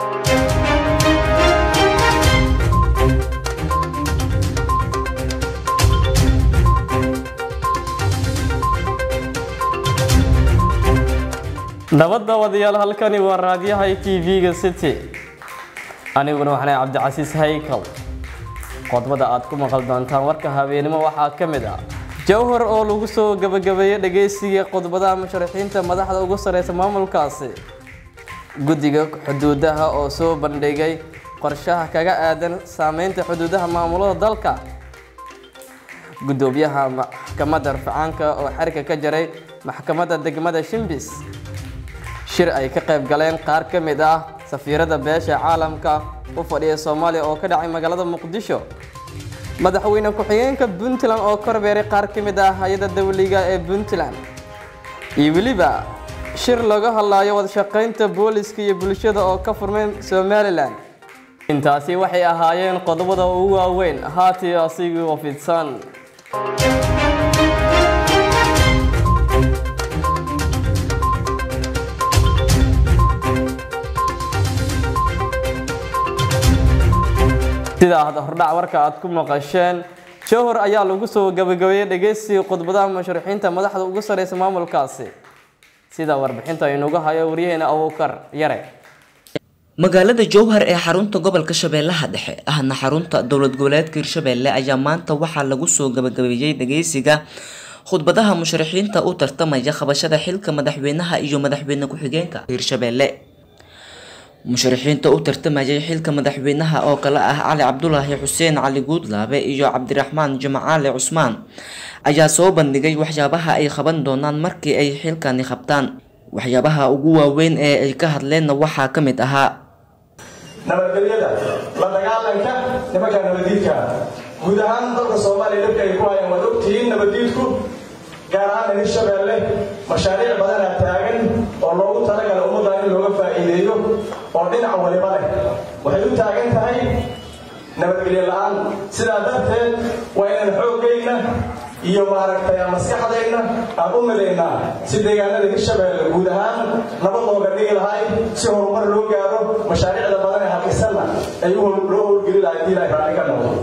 nabadda wadayaal halkani waa raadyaha t v-ga city aniguna waxaana cabdicasiis haykal qodbada aad ku maqal doontaan warka habeenimo waxaa ka mid ah jowhar oo lagu soo gabagabeeyey dhageysiga qodbadaha musharaxiinta madaxda ugu sareysa maamulkaasi guddiga xuduudaha oo soo bandhigay qorshaha kaga aadan saameynta xuduudaha maamulada dalka gudoomiyaha maxkamadda rafcaanka oo xerka ka jaray maxkamadda degmada shimbis shir ay ka qayb galeen qaar ka mid ah safiirada beesha caalamka u fadhiya soomaaliya oo ka dhacay magaalada muqdisho madaxweyne ku-xigeenka puntland oo korbeeray qaar ka mid ah hay-adda dawliga ee puntland iyo weliba shir laga hadlaayo wadashaqaynta booliska iyo bulshada oo ka furmay somalilan intaasi waxay ahaayeen qodobada ugu waaweyn haati asigii oo fidsan sida aad hordhac warka aad ku maqasheen jowhar ayaa lagu soo gabagabeeyey dhegeysiga khudbadaha musharaxiinta madaxda ugu sareysa maamulkaasi sida warbixinta inuga hayo waryaheena abuukar yare magaalada jowhar ee xarunta gobolka shabeellaha dhexe ahna xarunta dowlad goboleedka hirshabeelle ayaa maanta waxaa lagu soo gabagabeeyey dhageysiga khudbadaha musharaxiinta u tartamaya qabashada xilka madaxweynaha iyo madaxweyne ku-xigeenka hirshabeelle musharaxiinta u tartamayay xilka madaxweynaha oo kale ah cali cabdulaahi xuseen cali guudlaabe iyo cabdiraxmaan jimcaale cusmaan ayaa soo bandhigay waxyaabaha ay qaban doonaan markii ay xilkani qabtaan waxyaabaha ugu waaweyn ee ay ka hadleenna waxaa ka mid ahaa nabadgelyada la dagaalanka nimanka nabadiidka guud ahaan dalka soomaaliya dhibka ay ku hayaan waad ogtihiin nabadiidku gaar ahaan hirshabeelle mashaariic badanaa taagan oo loogu talagala ummadda in looga faa'iideeyo oo dhinac waliba leh waxay u taagan tahay nabadgelyo la-aan sidaa darteed waa inaan xooggayna iyo maaragtay maskaxdayna aan u midaynaa si deegaanada hirshabeelle guud ahaan nabad looga dhigi lahay si horumar loo gaaro mashaariicda badan ee halkisanna ay loo howlgeli lahay hadii ilahay raalli ka noqdo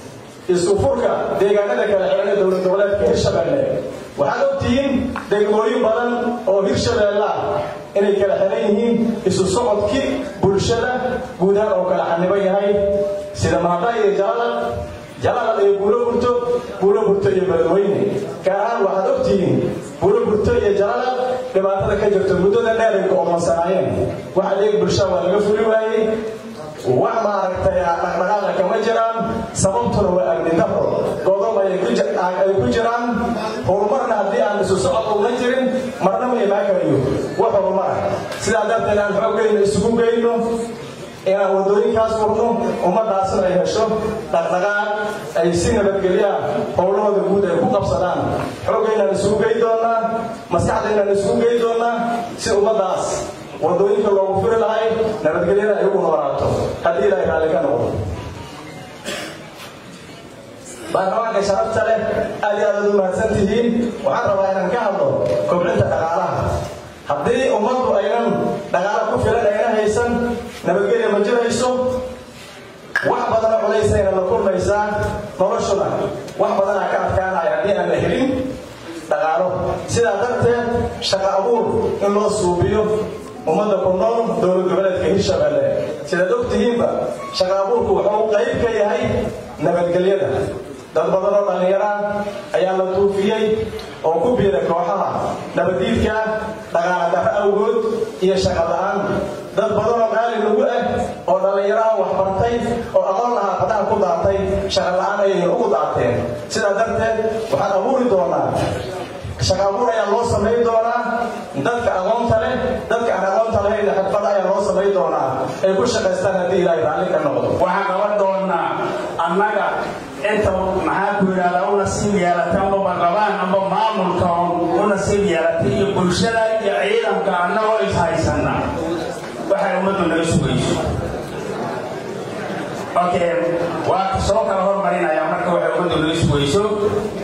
isku furka deegaanada kala xiran ee dowlad goboleedka hirshabeelle waxaad ogtihiin degmooyin badan oo hirshabeelle ah inay kala xiran yihiin isu socodkii bulshada guud ahaan oo kala xaniban yahay sida mahada iyo jalala jalala iyo buulo burto buulo burto iyo beledweyne gaar ahaan waxaad ogtihiin buulo burto iyo jalala dhibaatada ka jirto muddada dheer ay ku-oonsanaayeen wax adeeg bulshada waa laga fuli waayey wax maaragtay dhaqdhaqaaqa kama jiraan sababtuna waa amni daro godob ay ku jiraan horumarna haddii aan isu socod una jirin marna ma imaan karayo wax horumar ah sidaa darteed aan xoogayna isugu geyno inaan wadooyinkaas furno ummadaasna ay hesho dhaqdhaqaaq ay si nabadgelyaa howlahooda guud ay ku qabsadaan xoogaynaan isugu gey doonaa maskaxdaynaan isugu gey doonaa si ummadaas wadooyinka loogu furi lahay nabadgelyada ay ugu noolaato haddii ilaahay raalli ka noqdo baarlamaanka sharafta leh aad iyo aad aad u mahadsan tihiin waxaan rabaa inaan ka hadlo kobcinta dhaqaalaha haddii ummaddu aynan dhaqaalo ku filan ayna haysan nabadgelya ma jirayso wax badana culaysayna la kulmaysaa noloshuna wax badanaa ka adkaanaya haddii aan la helin dhaqaalo sidaa darteed shaqa abuur in loo suubiyo ummadda ku nool dowlad goboleedka hirshabeelle sidaad ogtihiinba shaqa abuurku wuxuu qayb ka yahay nabadgelyada dad badan oo dhallinyara ayaa la tuufiyey oo ku biiray kooxaha nabadiidka dhaqaala darro awgood iyo shaqa la-aan dad badan oo qaali lagu ah oo dhallinyaraha wax bartay oo aqoon lahaa fadaha ku daatay shaqa la-aan ayay ugu daateen sidaa darteed waxaan abuuri doonaa shaqa abuur ayaa loo samayn doonaa dadka aqoonta leh dadka aan aqoonta lahayn xirfada ayaa loo samayn doonaa ay ku shaqaystaan haddii ilaahay raalli ka noqdo waxaan qaban doonaa annaga inta maxaa ku yidhahdaa u nasiib yeelatay amba barlabaan amba maamulka u nasiib yeelatay iyo bulshada iyo ciidanka annagoo is haysana waxay ummaddu naga sugayso okay waa soo kala hormarinayaa marka waxay ummaddu naga sugayso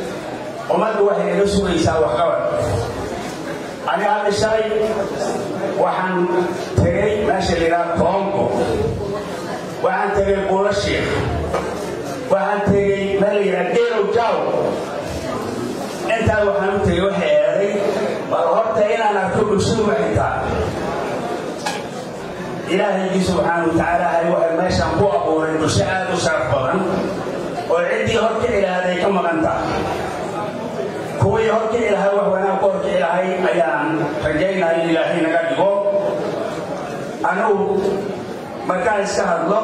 ummaddu waxay naga sugaysaa waxqabad aniga hadda shalay waxaan tegay meesha la yidhaha toonko waxaan tegay buulashiik waxaan tegay meel la yidhaha geelow jaaw intaa waxaan u tegay waxay eeday bal horta inaan arko bulshadu waxay tahay ilaahaygi subxaana wa tacaala hay waxay meeshaan ku abuuray bulsho aad u sharaf badan oo ciddii horkici lahayd ay ka maqan tahay kuwii horkici lahay wax wanaag ku horkici lahay ayaan rajaynaya in ilaahay naga dhigo anigu markaan iska hadlo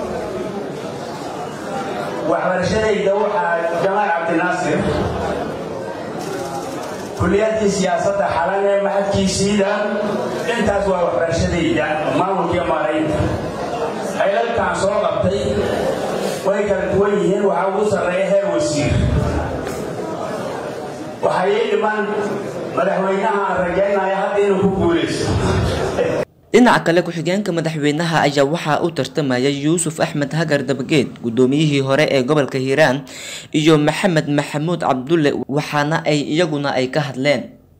waxbarashadayda waxaa jamaal cabdinaasir kuliyadkii siyaasadda xalan ee maxadkiisiida intaas waa waxbarashadayda maamulkii maaraynta haylalkaan soo qabtay way kala duwan yihiin waxaa ugu sarreeya heer wasiir waxaa ii dhiman madaxweynaha aan rajaynaya hadda inuu ku guulaysto dhinaca kale ku-xigeenka madaxweynaha ayaa waxaa u tartamaya yuusuf axmed hagar dabageed guddoomiyihii hore ee gobolka hiiraan iyo maxamed maxamuud cabdulle waxaana ay iyaguna ay ka hadleen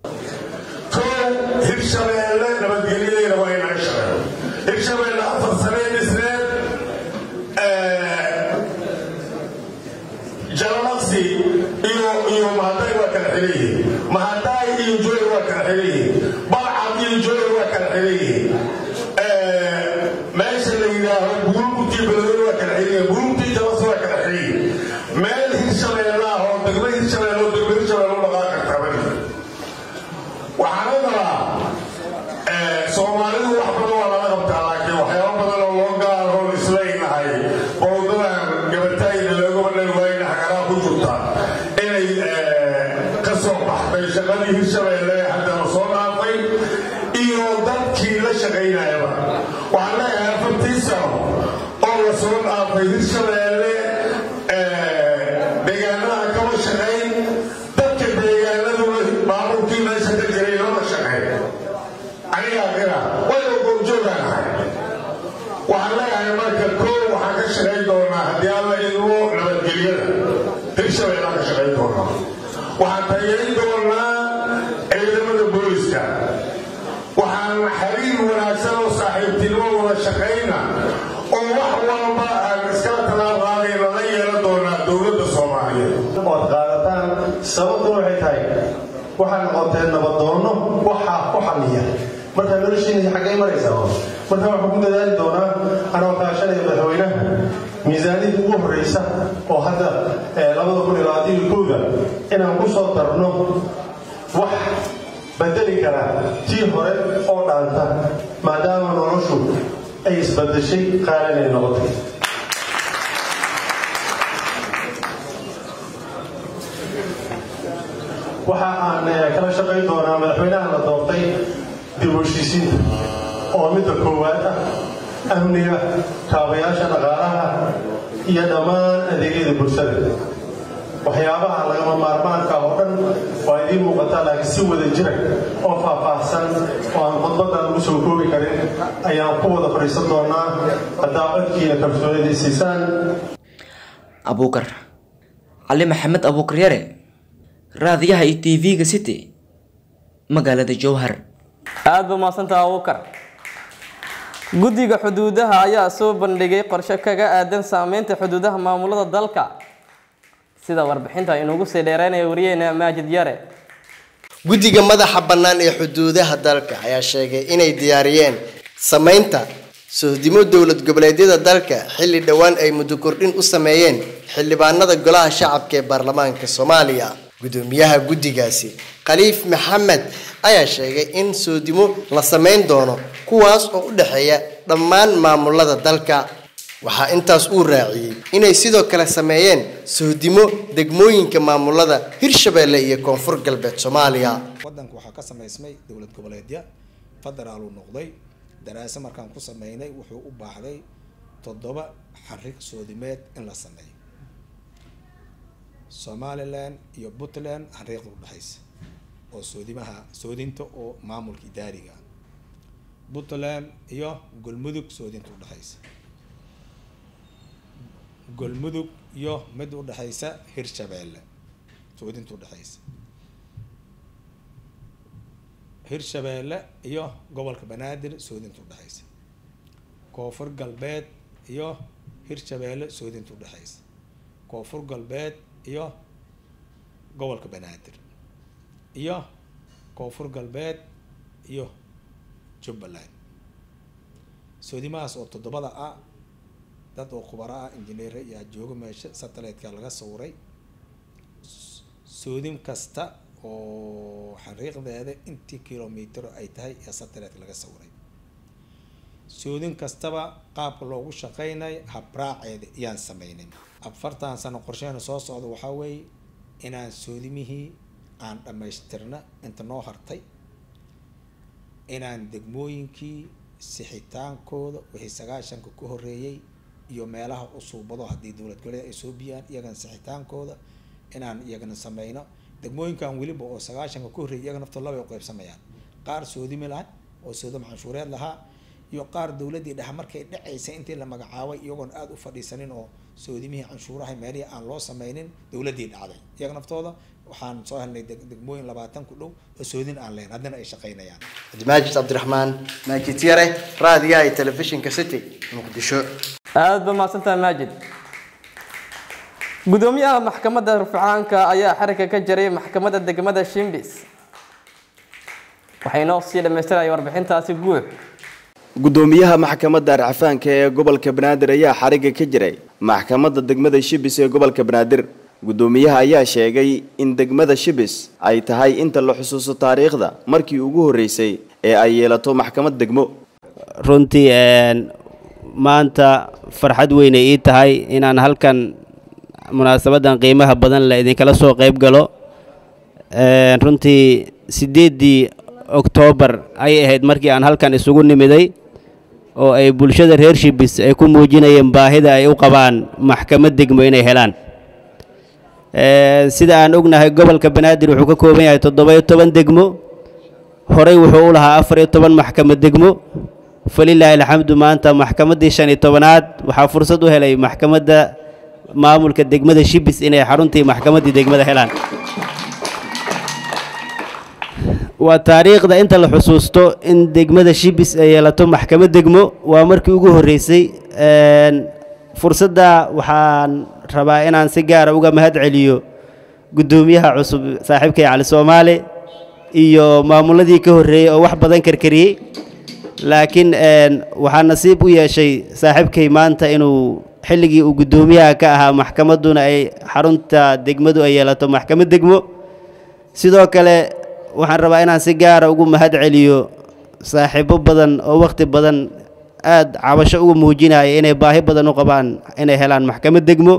hirshabeelle nabadgelyadeena waa inaga shaqeeyo hirshabeelle afar sanee dhisneed jalalaqsi iyo iyo mahaday waa kala xiran yihiin mahadaay iyo jooy waa kala xiran yihiin balcad iyo jooy waa kala xiran yihiin meesha la yidhaaho buruugtii beledweyne waa kala xiran yihiin buruugtii jalas waa kala xiran yihiin meel hirshabeelle ah oo degmo hirshabeelle oo degmo hirshabeelle u dhaqaa kartaa bari waxaan rabaa soomaalidu wax badan waa lala qabtaa laakiin waxyaaba badan oo loo gaarhoon islaynahay bowdadan gabatayda loogaba dhan waayna hagaraa ku jirta inay ka soo baxday shaqadii hirshabeelle haddana soo dhaafay iyo dadkii la shaqaynayaba waxaan leeyahay afartii sano oo la soo dhaafay hirshabeelle deegaanaha kama shaqayn dadka deegaanaduna maamulkii meesha ka jiray lama shaqeyn anigaa qira wayba goobjoogaanahay waxaan leeyahay marka koo waxaan ka shaqayn doonaa haddii alla idmo nabadgelyada hirshabeellaan ka shaqayn doonaa waxaan taageerin doonaa ciidamada booliska waxaan xiriir wanaagsan oo saaxiibtinimo wada shaqayna oo wax walba aan iskala talaab qaadayna la yeelan doonaa dowladda soomaaliyeed ood qaadataan sababtu waxay tahay waxaa noqoteen nabadoonno waxaa ku xalliya markaa noloshiina xaggay maraysaa marka waxaan ku dadaali doonaa anoo kaashanaya madaxweynaha miisaaniyadda ugu horreysa oo hadda labada kun iyo labaatan iyo kowda inaan ku soo darno wax bedeli kara tii hore oo dhaanta maadaama noloshu ay isbadeshay qaalan ay noqotay waxa aan kala shaqayn doonaa madaxweynaha la doortay dib u heshiisiinta oo midda koowaad ah amniga kaabayaasha dhaqaalaha iyo dhammaan adeegyada bulshada waxyaabaha lagama maarmaanka oo dhan waa idiin muuqataa laakiin si wada jira oo faahfaahsan oo aan khudbaddan ugu soo koobi karin ayaan ku wada fadhiisan doonaa haddaa codkiina kalsoonida siisaan abuukar cali maxamed abuukar yare raadiyaha iyo t v-ga city magaalada jowhar aada ba mahadsantaha abuukar guddiga xuduudaha ayaa soo bandhigay qorshe kaga aadan saameynta xuduudaha maamulada dalka sida warbixinta inugu sii dheereynaya wariyeena maajid yare guddiga madaxa bannaan ee xuduudaha dalka ayaa sheegay inay diyaariyeen samaynta sohdimo dowlad goboleedyada dalka xilli dhowaan ay muddo kordhin u sameeyeen xildhibaanada golaha shacabka ee baarlamaanka soomaaliya gudoomiyaha guddigaasi khaliif maxamed ayaa sheegay in soodimo la samayn doono kuwaas oo u dhexeeya dhammaan maamulada dalka waxaa intaas uu raaciyey inay sidoo kale sameeyeen sohdimo degmooyinka maamulada hirshabeelle iyo koonfur galbeed soomaaliya waddanka waxaa ka samaysmay dowlad goboleedya federaaluu noqday daraase markaan ku sameynay wuxuu u baahday toddoba xarig soodimeed in la sameeyo somalilan iyo puntland xariiqda udhexaysa oo soodimaha soodinta oo maamulka idaariga puntland iyo golmudug soodinta udhexaysa golmudug iyo mid udhexaysa hirshabeelle soodinta udhexaysa hirshabeelle iyo gobolka banaadir soodinta udhexaysa koonfur galbeed iyo hirshabeelle soodinta udhexaysa koonfur galbeed iyo gobolka banaadir iyo koonfur galbeed iyo jubbaland soodimahaas oo toddobada ah dad oo khubaro ah injineera iyo jooga meesha satellite-ka laga sawiray soodin kasta oo xariiqdeeda intii kilomitr ay tahay ee satellite laga sawiray soodin kastaba qaabka loogu shaqeynayo habraaceeda iyaan sameynin afartan sano qorsheena soo socda waxaa weeye inaan soodimihii aan dhammaystirna inta noo hartay inaan degmooyinkii sixitaankooda wixii sagaashanka ka horeeyey iyo meelaha usuubado haddii dowlad goboleed ay soo biyaan iyagana sixitaankooda inaan iyagana sameyno degmooyinkan weliba oo sagaashanka ka horreeyay iyaga naftoo laba ay qaybsamayaan qaar soodimi laha oo soodam canshuureed lahaa iyo qaar dowladdii dhexe markay dhacaysa intii la magacaabay iyagoon aada u fadhiisanin oo soodimihii canshuuraha meelihii aan loo sameynin dowladdii dhacday iyaga naftooda waxaan soo helnay degmooyin labaatan ku dhow oo soodin aan leyn haddana ay shaqeynayaan maajid cabdiraxmaan maajid yare raadiyaha iyo telefishinka city muqdisho aada ba mahadsantahay maajid gudoomiyaha maxkamadda rufcaanka ayaa xarigga ka jaray maxkamadda degmada shimbis waxay noo sii dhammaystiraya warbixintaasi guud gudoomiyaha maxkamadda arcafaanka ee gobolka banaadir ayaa xarigga ka jiray maxkamadda degmada shibis ee gobolka banaadir gudoomiyaha ayaa sheegay in degmada shibis ay tahay inta la xusuusto taariikhda markii ugu horreysay ee ay yeelato maxkamad degmo runtii maanta farxad weynay ii tahay inaan halkan munaasabadan qiimaha badan la idinkala soo qayb galo runtii siddeeddii oktoobar ayay ahayd markii aan halkan isugu nimiday oo ay bulshada reer shibis ay ku muujinayeen baahida ay u qabaan maxkamad degmo inay helaan sida aan ognahay gobolka banaadir wuxuu ka kooban yahay toddoba-iyo toban degmo horey wuxuu u lahaa afar iyo toban maxkamad degmo falilaahi alxamdu maanta maxkamaddii shan iyo tobanaad waxaa fursad u helay maxkamadda maamulka degmada shibis inay xaruntii maxkamaddii degmada helaan waa taariikhda inta la xusuusto in degmada shibis ay yeelato maxkamad degmo waa markii ugu horreysay fursadda waxaan rabaa inaan si gaara uga mahad celiyo guddoomiyaha cusub saaxiibkay cali soomaali iyo maamuladii ka horreeyey oo wax badan karkariyey laakiin waxaa nasiib u yeeshay saaxiibkay maanta inuu xilligii uu guddoomiyaha ka ahaa maxkamadduna ay xarunta degmadu ay yeelato maxkamad degmo sidoo kale waxaan rabaa inaan si gaara ugu mahad celiyo saaxiibo badan oo wakhti badan aad cabasho uga muujinaya inay baahi badan u qabaan inay helaan maxkamad degmo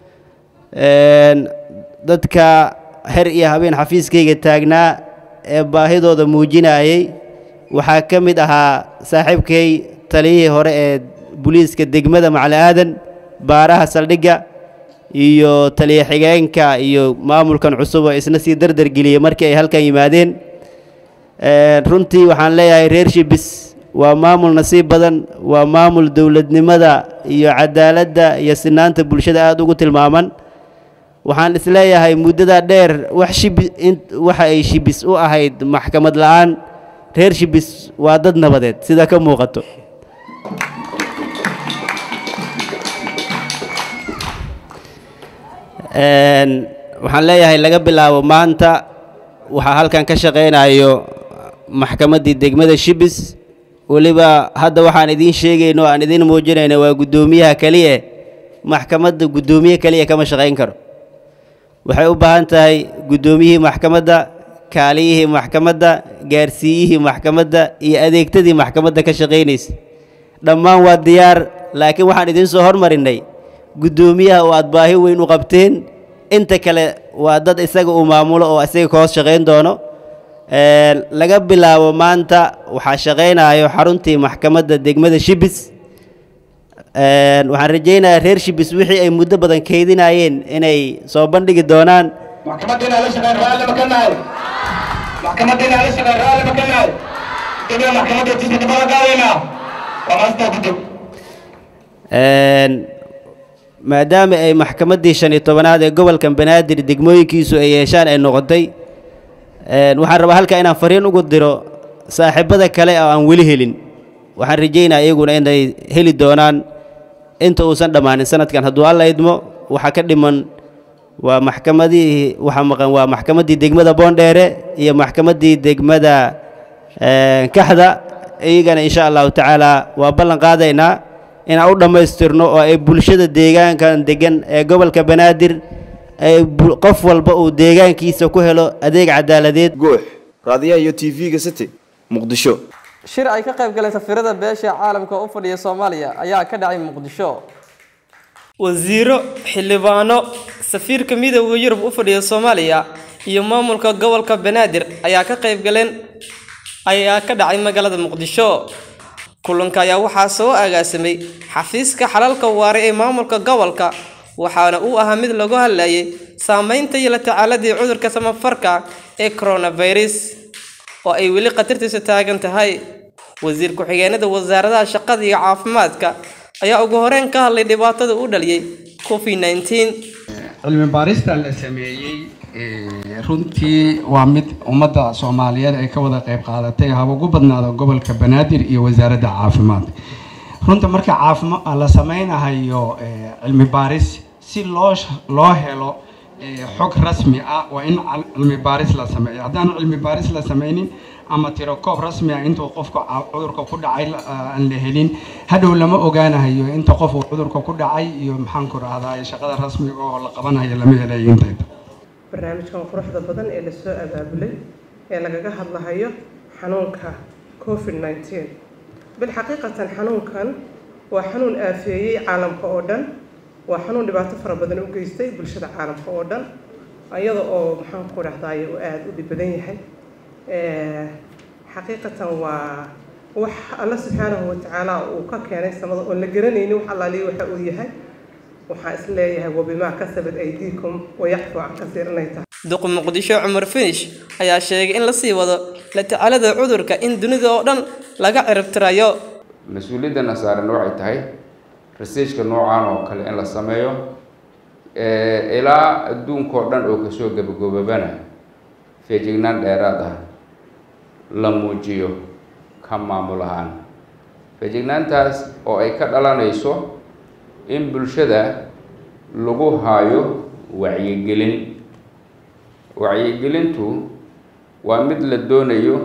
dadka her iyo habeen xafiiskayga taagnaa ee baahidooda muujinayay waxaa ka mid ahaa saaxiibkay taliyihii hore ee booliiska degmada macali aadan baaraha saldhigga iyo taliya xigeenka iyo maamulkan cusub oo isna sii dardargeliyey markii ay halkan yimaadeen runtii waxaan leeyahay reer shibis waa maamul nasiib badan waa maamul dowladnimada iyo cadaaladda iyo sinaanta bulshada aada ugu tilmaaman waxaan isleeyahay muddada dheer wax shibi waxa ay shibis u ahayd maxkamad la'aan reer shibis waa dad nabadeed sida ka muuqato waxaan leeyahay laga bilaabo maanta waxaa halkan ka shaqaynayo maxkamaddii degmada shibis weliba hadda waxaan idiin sheegayno o aan idiin muujinayno waa guddoomiyaha keliya maxkamadda guddoomiye keliya kama shaqayn karo waxay u baahan tahay guddoomiyihii maxkamadda kaaliyihii maxkamadda gaarsiiyihii maxkamadda iyo adeegtadii maxkamadda ka shaqaynaysa dhammaan waa diyaar laakiin waxaan idiin soo hormarinnay guddoomiyaha oo aad baahi weyn u qabteen inta kale waa dad isaga uu maamulo oo isaga ka hoos shaqayn doono laga bilaabo maanta waxaa shaqaynayo xaruntii maxkamadda degmada shibis waxaan rajaynayaa reer shibis wixii ay muddo badan kaydinayeen inay soo bandhigi doonaan maxkamadiina la shaqeyn raalli ma ka nahay maxkamadiina la shaqeyn raalli ma ka nahay dibna maxkamadda tiisa dabada qaadaynaa waa maastaa gudub maadaama ay maxkamaddii shan iyo tobanaad ee gobolkan banaadir degmooyinkiisu ay yeeshaan ay noqotay waxaan rabaa halkaa inaan fariin ugu diro saaxiibada kale oo aan weli helin waxaan rajaynaa iyaguna inay heli doonaan inta uusan dhammaanin sanadkan hadduu alla idmo waxaa ka dhiman waa maxkamadii waxaa maqan waa maxkamaddii degmada boondheere iyo maxkamaddii degmada kaxda iyagana insha allahu tacaala waa ballan qaadaynaa inaan u dhammaystirno oo ay bulshada deegaankan degan ee gobolka banaadir ay qof walba uu deegaankiisa ku helo adeeg cadaaladeed guux raadiyaha iyo t v-ga city muqdisho shir ay ka qayb galeen safiirada beesha caalamka u fadhiya soomaaliya ayaa ka dhacay muqdisho wasiiro xildhibaano safiirka midooda yurub u fadhiya soomaaliya iyo maamulka gobolka banaadir ayaa ka qayb galeen ayaa ka dhacay magaalada muqdisho kulanka ayaa waxaa soo agaasimay xafiiska xalalka waare ee maamulka gobolka waxaana uu ahaa mid lagu hadlayay saameynta iyo la tacaaladii cudurka samafarka ee coronavirus oo ay weli khatartiisu taagan tahay wasiir ku-xigeenada wasaaradaha shaqada iyo caafimaadka ayaa ugu horeyn ka hadlay dhibaatada u dhaliyay covid nineteen cilmi baarista la sameeyey runtii waa mid ummadda soomaaliyeed ay ka wada qayb qaadatay haba ugu badnaado gobolka banaadir iyo wasaaradda caafimaadka runta marka caafima la sameynahayo cilmi baaris si loo loo helo xog rasmi ah waa in cilmi baaris la sameeyo haddaan cilmi baaris la sameynin ama tirokoob rasmi ah intuu qofka cudurka ku dhacay aan la helin hadhow lama ogaanahayo inta qof uu cudurka ku dhacay iyo maxaanku rahdaa shaqada rasmiga oo la qabanayo lama helayo intayda barnaamijkan quruxda badan ee lasoo abaabulay ee lagaga hadlahayo xanuunka covid nineteen bilxaqiiqatan xanuunkan waa xanuun aafeeyey caalamka oo dhan waa xanuun dhibaato fara badan u geystay bulshada caalamka oo dhan iyada oo maxaan ku dhahdaay uu aada u dhib badan yahay xaqiiqatan waa wax alla subxaanahu watacaala uu ka keenay samada oon la garanaynin wax allaaliya waxa uu yahay waxaan is leeyahay wabimaa kasabad aydiikum wayacfu can kasiir inay tahay duq muqdisho cumar finish ayaa sheegay in lasii wado la tacaalada cudurka in dunida oo dhan laga ciribtirayo mas-uuliyadana saaran waxay tahay researchka noocan oo kale in la sameeyo ilaa adduunkao dhan oo kasoo gabagobabana feejignaan dheeraad ah la muujiyo ka maamul ahaan feejignaantaas oo ay ka dhalanayso in bulshada lagu haayo wacyigelin wacyigelintu waa mid la doonayo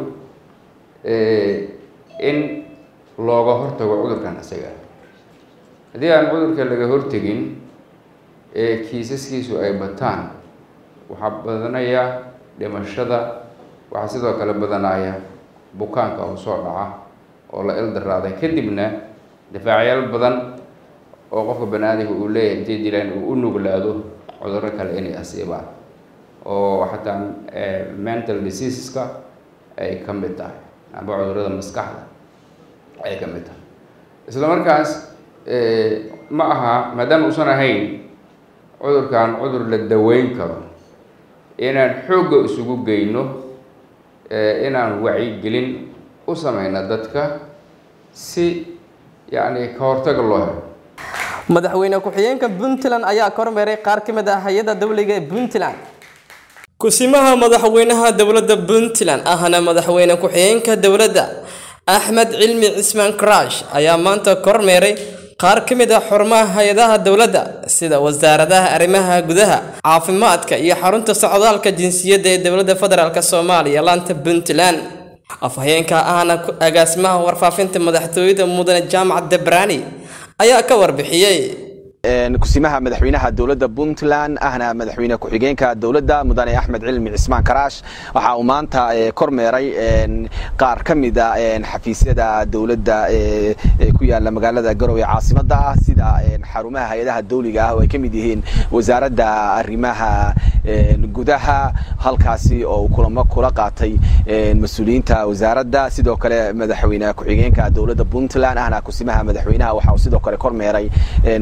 in looga hortago cudurkan isaga haddii aan cudurka laga hortegin ee kiisaskiisu ay bataan waxaa badanaya dhimashada waxaa sidoo kale badanaya bukaanka oo soo dhaca oo la ildaraaday kadibna difaacyaal badan oo qofka banaadamka uu leeyahay intay dilaan uu u nuglaado cudurro kale inay asiibaan oo xataa mental diseaseska ay ka mid tahay amba cudurrada maskaxda ay ka mid tahay isla markaas ma aha maadaama uusan ahayn cudurkan cudur la daweyn karo inaan xoogga isugu geyno inaan wacyigelin u sameyno dadka si yacni ka hortaga loo helo madaxweyne ku-xigeenka puntland ayaa kormeeray qaar ka mid ah hay-adda dowliga ee puntland kusimaha madaxweynaha dowladda puntland ahna madaxweyne ku-xigeenka dowladda axmed cilmi cismaan karash ayaa maanta kormeeray qaar ka mid ah xarumaha hay-adaha dowladda sida wasaaradaha arrimaha gudaha caafimaadka iyo xarunta socdaalka jinsiyadda ee dowladda federaalk soomaaliya laanta puntland afhayeenka ahna agaasimaha warfaafinta madaxtooyada mudane jaamac debrani ayaa ka warbixiyey kusimaha madaxweynaha dowladda puntland ahna madaxweyne ku-xigeenka dowladda mudane axmed cilmi cismaan karaash waxa uu maanta kormeeray qaar ka mida xafiisyada dowladda ku yaala magaalada garowe caasimada ah sida xarumaha hay-adaha dowliga ah oo ay ka mid yihiin wasaaradda arrimaha gudaha halkaasi oo uu kulamo kula qaatay mas-uuliyiinta wasaaradda sidoo kale madaxweyne ku-xigeenka dowladda puntland ahna kusimaha madaxweynaha waxa uu sidoo kale kormeeray wasaarada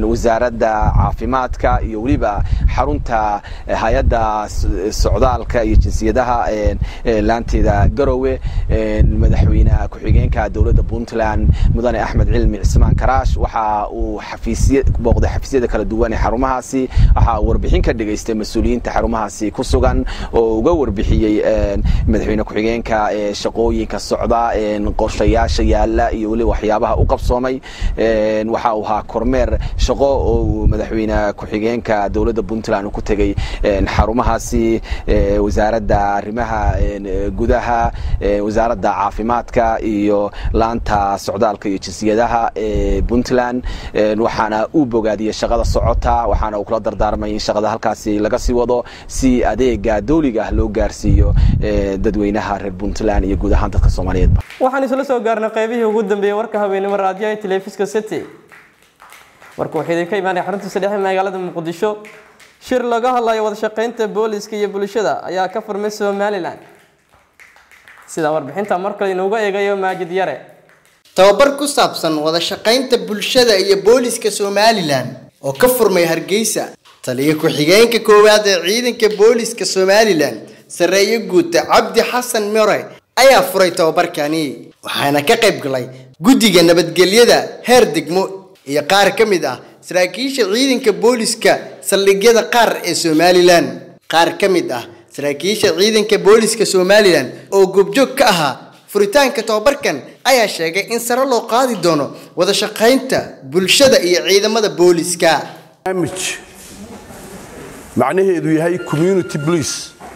wasaaradda caafimaadka iyo weliba xarunta hay-adda socdaalka iyo jinsiyadaha laanteeda garowe madaxweyne ku-xigeenka dowladda puntland mudane axmed cilmi cismaan karaash waxa uu xafiisya booqday xafiisyada kala duwan ee xarumahaasi waxa uu warbixin ka dhigaystay mas-uuliyiinta xarumahaasi ku sugan oo uga warbixiyey madaxweyne ku-xigeenka shaqooyinka socda qorshayaasha yaala iyo weliba waxyaabaha u qabsoomay waxa uu ahaa kormeer shaqo oo madaxweyne ku-xigeenka dowladda puntland uu ku tegey xarumahaasi wasaaradda arrimaha gudaha wasaaradda caafimaadka iyo laanta socdaalka iyo jinsiyadaha ee puntland waxaana uu bogaadiyey shaqada socota waxaana uu kula dardaarmay in shaqada halkaasi laga sii wado si adeega dowliga ah loo gaarsiiyo dadweynaha reer puntland iyo guud ahaan dadka soomaaliyeedba waxaan isla soo gaarnay qaybihii ugu dambeeyey warka habeenimo raadiyaha telefiska city warka wuxuu idinka imaanay xarunta saddexe magaalada muqdisho shir laga hadlayo wada shaqeynta booliska iyo bulshada ayaa ka furmay somalilan sida warbixinta markale inuuga eegayo maajid yare tababar ku saabsan wada shaqaynta bulshada iyo booliska somalilan oo ka furmay hargeysa taliyo ku-xigeenka koowaad ee ciidanka booliska somalilan sareeye guuta cabdi xasan mere ayaa furay tababarkani waxaana ka qayb galay guddiga nabadgelyada heer degmo iyo qaar ka mid ah saraakiisha ciidanka booliska saldhigyada qaar ee somalilan qaar ka mid ah saraakiisha ciidanka booliska somalilan oo goobjoog ka ahaa furitaanka tababarkan ayaa sheegay in sare loo qaadi doono wada shaqaynta bulshada iyo ciidamada booliska macnaheedu yahay community police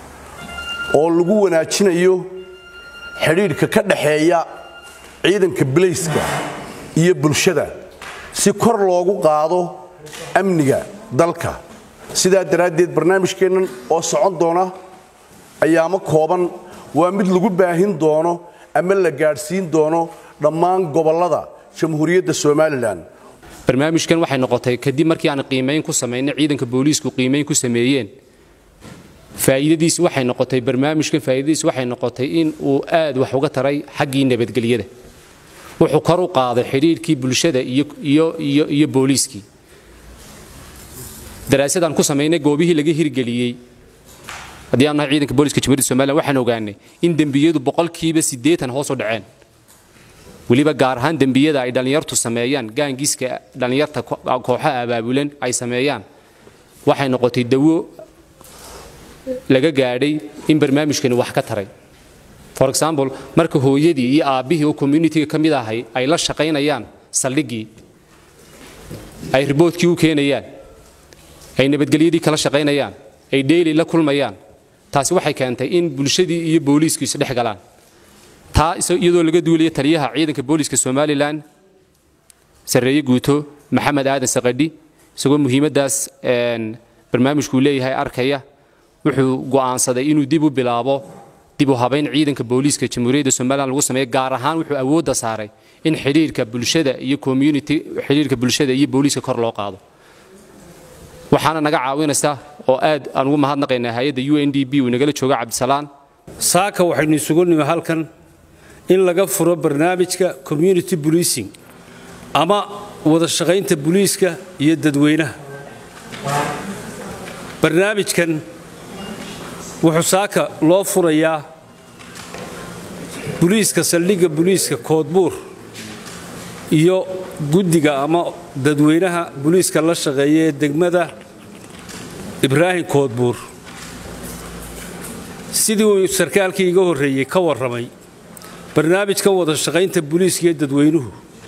oo lagu wanaajinayo xidhiidhka ka dhaxeeya ciidanka bilayska iyo bulshada si kor loogu qaado amniga dalka sidaa daraaddeed barnaamijkeennan oo socon doona ayaamo kooban waa mid lagu baahin doono ama la gaadhsiin doono dhammaan gobollada jamhuuriyadda somalilan barnaamijkan waxay noqotay kadib markii aan qiimayn ku samaynay ciidanka booliisku qiimayn ku sameeyeen faa'iidadiis waxay noqotay barnaamijkan faa'iidadiis waxay noqotay in uu aad wax uga taray xaggii nabadgelyada wuxuu kor u qaaday xidhiirkii bulshada iyo iyo iyo iyo booliiskii daraasadaan ku samaynay goobihii laga hirgeliyey haddii aan nahay ciidanka booliska jamhuuriyadda somaliland waxaan ogaanay in dembiyadu boqolkiiba siddeetan hoos u dhaceen weliba gaar ahaan dembiyada ay dhallinyartu sameeyaan gaangiiska dhallinyarta kooxaha abaabulan ay sameeyaan waxay noqotay dawo laga gaadhay in barnaamijkani wax ka taray for example marka hooyadii iyo aabbihii oo communitiga ka mid ahay ay la shaqaynayaan saldhiggii ay riboodkii u keenayaan ay nabadgelyadii kala shaqaynayaan ay dheyli la kulmayaan taasi waxay keentay in bulshadii iyo booliisku isdhex galaan taa iyadoo laga duulaya taliyaha ciidanka booliiska somalilan sarreeye guuto maxamed aadan saqadhi isagoo muhiimaddaas barnaamijkuu leeyahay arkaya wuxuu go'aansaday inuu dib u bilaabo dib u habayn ciidanka booliiska jamhuuriyadda somalilan lagu sameeyo gaar ahaan wuxuu awoodda saaray in xidhiirka bulshada iyo community xidhiirka bulshada iyo booliiska kor loo qaado waxaana naga caawinaysa oo aad aan ugu mahadnaqaynaa hay-adda u n d b uu nagala jooga cabdisalaan saaka waxaynu isugu nimi halkan in laga furo barnaamijka community policing ama wada shaqaynta booliiska iyo dadweynaha barnaamijkan wuxuu saaka loo furayaa buliiska saldhigga buliiska koodbuur iyo guddiga ama dadweynaha buliiska la shaqeeya ee degmada ibraahim koodbuur sidii uu sarkaalkii iga horreeyey ka warramay barnaamijkan wada shaqaynta buliiska iyo dadweynuhu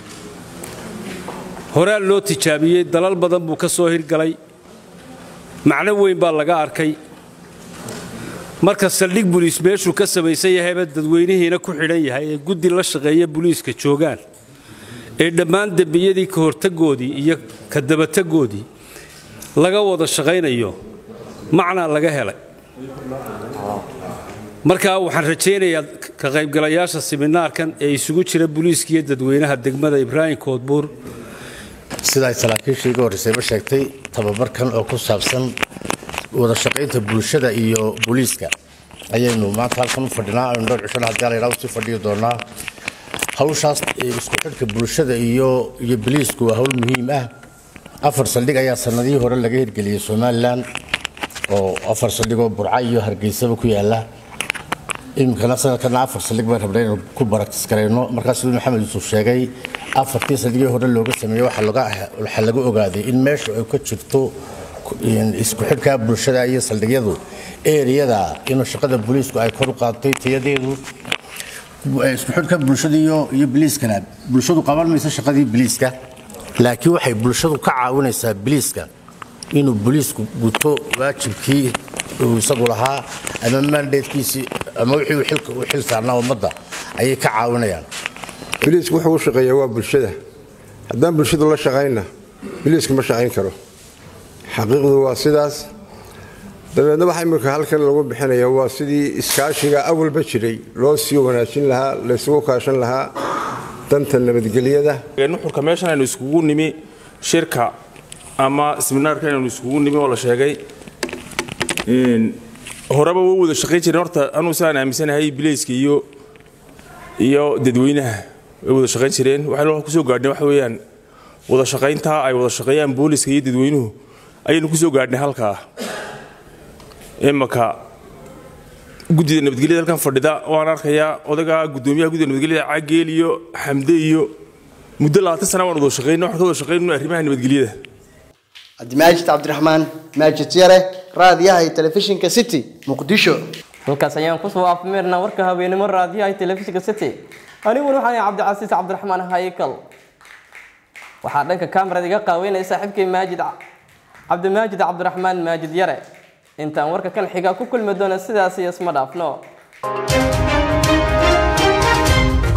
horaa loo tijaabiyey dalal badan buu ka soo hirgalay macno weyn baa laga arkay marka saldhig buliis meeshuu ka samaysan yahayba dadweynihiina ku xidhan yahay ee guddi la shaqeeya buliiska joogaan ee dhammaan dembiyadii ka hortagoodii iyo ka dabatagoodii laga wada shaqaynayo macnaa laga helay markaa waxaan rajaynayaa ka qaybgalayaasha siminaarkan ee isugu jira buliiska iyo dadweynaha degmada ibraahim koodbuur sida ay saraakiishii iga horreysayba sheegtay tababarkan oo ku saabsan wada shaqaynta bulshada iyo booliiska ayaynu maanta halkan u fadhinaa aynu dhowr cishana haddii la yidhaha usii fadhiyi doonaa hawshaas isku xidhka bulshada iyo iyo booliisku waa hawl muhiim ah afar saldhig ayaa sanadihii hore laga hirgeliyey somalilan oo afar saldhigoo burca iyo hargeysaba ku yaala iminkana sanadkana afar saldhig baan rabnay inaan ku baraktis garayno markaas siduu maxamed yuusuf sheegay afartii saldhigii hore looga sameeyey waxaa laga- waxaa laga ogaaday in meesha ay ka jirto isku xidhka bulshada iyo saldhigyadu eriyada inuu shaqada booliisku ay kor u qaadtay tayadeedu isku xidhka bulshada iyo iyo biliiskana bulshadu qaban mayso shaqadii biliiska laakiin waxay bulshadu ka caawinaysaa biliiska inuu booliisku guto waajibkii uu isagu lahaa ama mandatekiisii ama wixii uu xilka u xil saarnaa ummadda ayay ka caawinayaan biliisku wuxuu u shaqeeyaa waa bulshada haddaan bulshadu la shaqayna biliisku ma shaqayn karo xaqiiqdu waa sidaas dabeedna waxa imika halkan lagu bixinaya waa sidii iskaashiga awalba jiray loo sii wanaajin lahaa laysugu kaashan lahaa danta nabadgelyada nuxurka meeshan aynu iskugu nimi shirka ama seminaarka aynu iskugu nimi oo la sheegay horeba way wada shaqayn jireen horta anuu saan aaminsanahay bilayska iyo iyo dadweynaha way wada shaqayn jireen waxaynu kusoo gaadhnay waxa weeyaan wada shaqaynta ay wada shaqeeyaan booliska iyo dadweynuhu ayaynu kusoo gaadhnay halkaa imaka guddida nabadgelyada halkan fadhida waan arkayaa odaga gudoomiyaha guddida nabadgelyada cageel iyo xamde iyo muddo labaatan sana waan wada shaqeynay waxaan ka wada shaqeynayno arrimaha nabadgelyada cabdimaajid cabdiraxmaan maajid yare raadiyaha iyo telefishinka city muqdisho halkaas ayaan kusoo afmeernaa warka haweenimo raadiyaha iyo telefishinka city aniguna waxaan ahay cabdicasiis cabdiraxmaan haykal waxaa dhanka kamarada iga qaaweynaya saaxiibkay maajid cabdimaajid cabdiraxmaan maajid yare intaan warka kan xiga ku kulmi doona sidaas iyo isma dhaafno